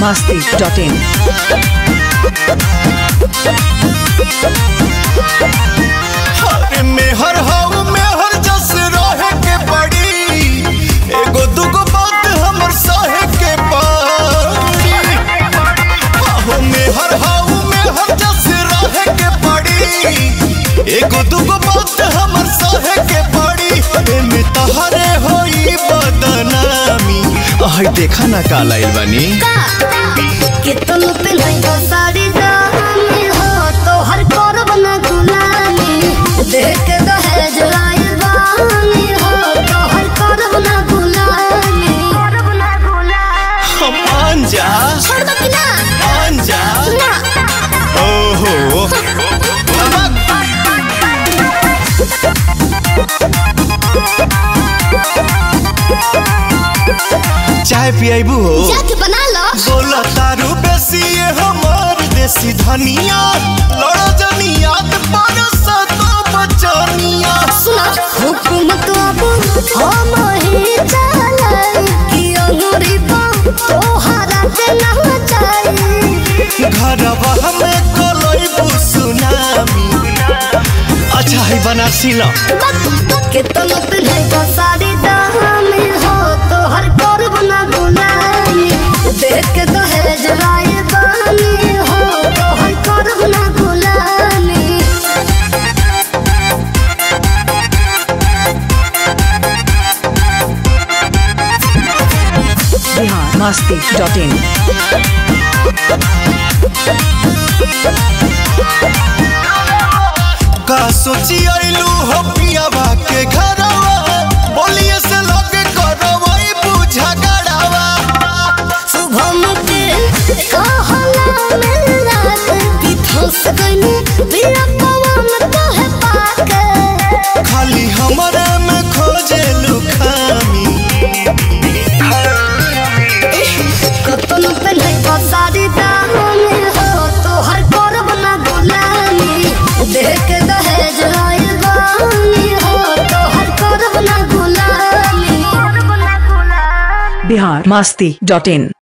masti.in. अरे मेहर हाउ मेहर जस रहे के पड़ी एगो दुगो बात हमर सहे के पड़ी आहो मेहर हाउ मेहर जस रहे के पड़ी एगो दुगो बात हमर सहे के पड़ी एमे तहरे होई बदनामी आह देखा ना काला आइल बानी कि तुम पे नहीं तो सारी दामी हो तो हर करब न गुलामी देख के दहेज लाइल बानी हो तो हर करब न गुलामी करब न गुलामी हम मान जा छोड़ दो कि ना मान जा ना ओहो चाय पियाबू हो जाके बना लो बोला तारू बेसी ये हमार देसी धनिया लड़ो जनिया पर सतो बचनिया सुना हुकुमत अब हम ही चलाई कि अंगूरी पा तोहरा के ना चाहिए घरवा हमें कोलोई सुनामी अच्छा है बनारसी लो के तुम पे नहीं तो सारी दामी हो तो हर करब ना गुलामी देख के तो है जलाए बानी हो तो हर करब ना गुलामी Bihar masti.in. का सोची आइलू हो पियावा के घरवा बोलिए से लगे करवाई बुझा गड़ावा सुबह के कहला में रात की फंस गई बिना पवन कहे पाके खाली हमरे में खोजे लुखामी कतन पे नहीं तो सारी दामी हो तो हर करब ना गुलामी देख के दहेज लाइल बानी हो तो हर करब ना गुलामी Bihar masti.in.